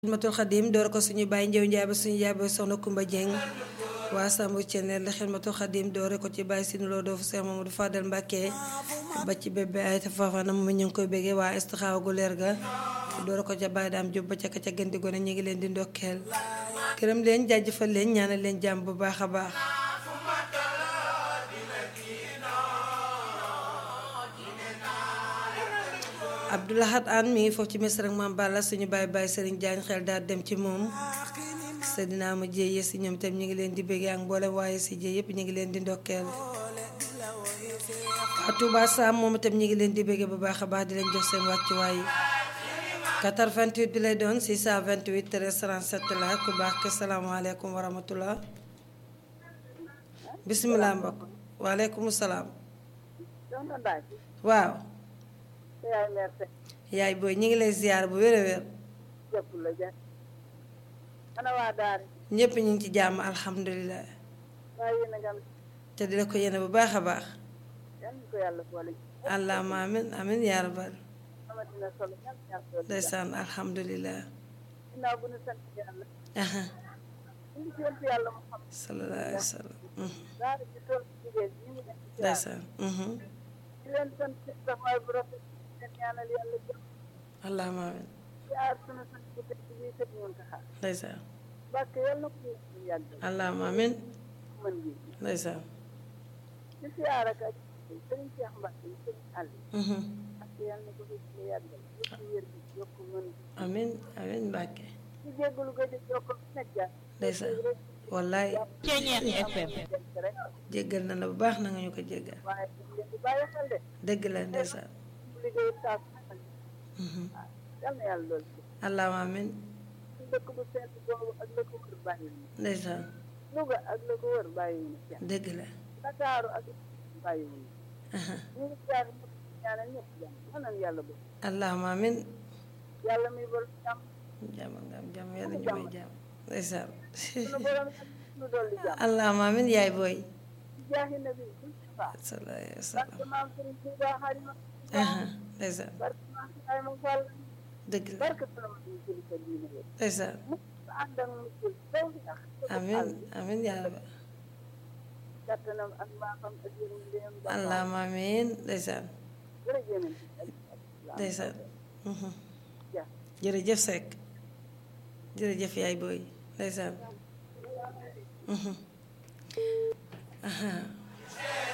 xidmatul xadim door ko suñu bàyyi njëw njaay ba suñu yaay ba soxna Kumba Jeng waa Sambu Ceneen la xidmatul xadim doore ko ci bàyyi sinu loo doofu Seex Mamadu Fadal Mbàkke ba ci bébé ay tafaafana mu ñu ngi koy béggee waa istixaawa gu leer ga doore ko ca bàyyi daam jób ba ca ka ca gën di gone ñu ngi leen di ndokkeel gërëm leen jaajëfal leen ñaanal leen jàmm bu baax a baax Abdoulahat An mi ngi foofu ci misra ak Maam Balla suñu bàyyi bàyyi Sëriñ Jaañ xel daal dem ci moom sa dinaa ma jéeye si ñoom tam ñu ngi leen di béggee ak mboolem waaye si jéey yëpp ñu ngi leen di ndokkeel waa Touba Sam moom itam ñu ngi leen di béggee bu baax a baax di leen jox seen wàccuwaay 88 bi lay doon 628 13 37 la ku baax ke salaamaaleykum wa rahmatullah bisimilah mbokk waaleykum salaam waaw yaay booy ñu ngi lay ziar bu wér a wér ñépp ñu ngi ci jàmm alhamdulilah te di la ko yéene bu baax a baax allahuma amin amin yaa rabbal ndeysaan alhamdulilah aha sallallahu alayhi wa sallam ndeysaan allahuma amin ndeysaan allahuma amin ndeysaan amin amin Mbàkke ndeysaan wallaay jéggal na la bu baax na nga ñu ko jéggal dëgg la ndeysaan allahuma amin ndeysaan dëgg la allahuma amin jàmm nga am jàmm yàlla ñu may jàmm ndeysaan allahuma amin yaay booy sallallahu alayhi wa sallam ndeysaan dëgg la ndeysaan amin amin yaa rabbi allahuma amin ndeysaan ndeysaan jërëjëf Seck jërëjëf yaay booy ndeysaan